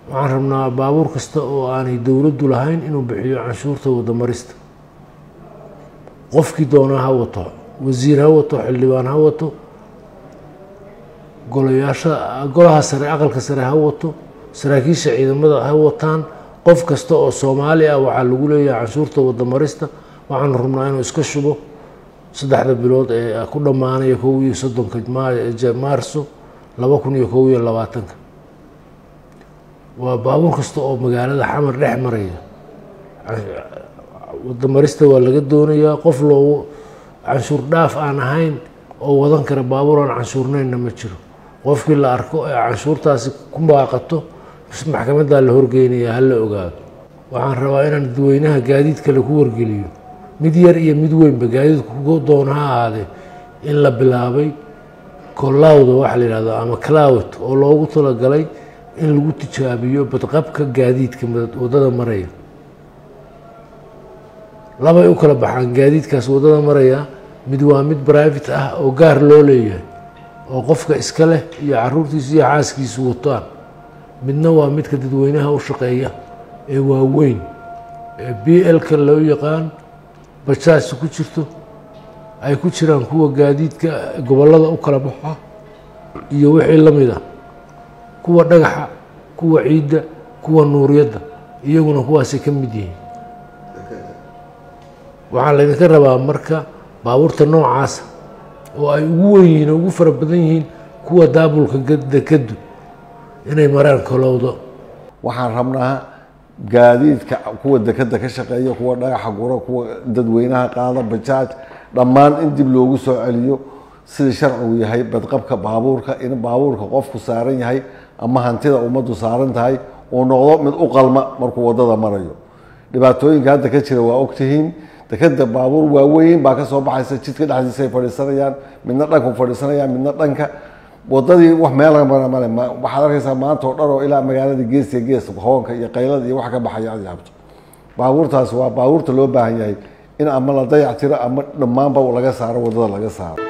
waxaan rabnaa baabuur kasta oo aanay dowladdu lahayn inuu bixiyo canshuurta wadamarista qofkii doonaa ha wato wasiir ha wato xildhibaan ha wato golayaasha golaha sare aqalka sare ha wato saraakiisha ciidamada ha wataan qof kasta oo soomaali ah waxaa lagu leeyahay canshuurta wadamarista waxaanu rabnaa inuu iska shubo saddexda bilood ee ku dhammaanaya kow iyo soddonka maarso laba kun iyo kow iyo labaatanka waa baabuur kasta oo magaalada xamar dhex maraya wadamarista waa laga doonayaa qof loogu canshuur dhaaf aan ahayn oo wadan kara baabuur aan canshuurnaynna ma jiro qofkii la arko ee canshuurtaasi ku baaqato maxkamaddaa la horgeynayaa ha la ogaado waxaan rabaa inaan dadweynaha gaadiid kale ku wargeliyo mid yar iyo mid weynba gaadiidku ku doona ha ahaadee in la bilaabay kolawda waxa la yihahdo ama cloud oo loogu talagalay in lagu tijaabiyo badqabka gaadiidka waddada maraya labay u kala baxaan gaadiidkaas waddada maraya mid waa mid private ah oo gaar loo leeyahay oo qofka iska leh iyo caruurtiisu iyo xaaskiisu wataan midna waa midka dadweynaha u shaqeeya ee waaweyn ee b l-ka loo yaqaan bajaajta ku jirto ay ku jiraan kuwa gaadiidka gobollada u kala baxa iyo wixii la mid ah kuwa dhagaxa kuwa ciidda kuwa nuuryadda iyaguna kuwaasay ka mid yihiin waxaa laydinka rabaa marka baabuurta noocaasa oo ay ugu wen yihiin oo ugu fara badan yihiin kuwa daabulka dekadu inay maraan kolowdo waxaan rabnaa gaadiidka kuwa dekeda ka shaqeeya kuwa dhagaxa gura kuwa dadweynaha qaada bajaaj dhammaan in dib loogu soo celiyo sida sharcigu yahay badqabka baabuurka in baabuurka qofku saaran yahay ama hantida ummaddu saaran tahay uu noqdo mid u qalma markuu waddada marayo dhibaatooyinka hadda ka jira waa ogtihiin dekeda baabuur waaweyn baa kasoo baxaysa jidka dhexdiisay fadhiisanayaan midna dhanku fadhiisanayaan midna dhanka wadadii wax meel mara male waxaad arkaysaa maanta oo dhan oo ilaa magaalada geesiya gees hoonka iyo qaylada iyo wax ka baxaya aad yaabto baabuurtaas waa baabuurta loo baahan yahay in ama la dayac tiro ama dhammaanba laga saaro waddada laga saaro